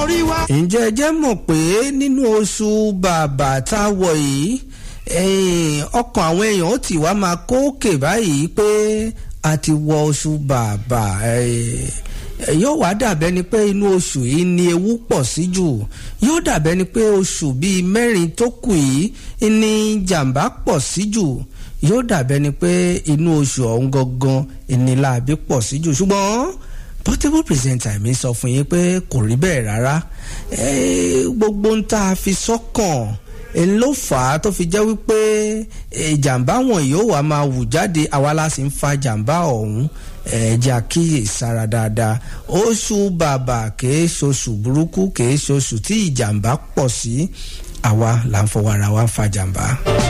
orí wa. ǹjẹ́ ẹ jẹ́ mọ̀ pé nínú oṣù bàbà tá a wọ̀ yìí ọkàn àwọn èèyàn ó ti wá máa kókè báyìí pé a ti wọ oṣù bàbà yóò wá dàbẹ́ ni pé inú oṣù yìí ni ewu pọ̀ sí jù yóò dàbẹ́ ni pé oṣù bíi mẹ́rin tó kù yìí ni jàǹbá pọ̀ sí jù yóò dàbẹ́ ni pé inú oṣù ọ̀hún gangan ìníláàbí pọ̀ sí jù ṣùgbọ́n portable presenter mi sọ fún yín pé kò rí bẹ́ẹ̀ rárá gbogbo ń tá a fi sọ́kàn èyí ló fà á tó fi jẹ́ wípé ìjàmbá wọn yóò wá máa wù jáde àwa la sì ń fa jàmbá ọ̀hún ẹ̀ẹ́dì àkíyèsára dáadáa oṣù bàbà kìí ṣoṣù burúkú kìí ṣoṣù tí ìjàmbá pọ̀ sí àwa là ń fọwọ́ ara wa ń fa jàmbá.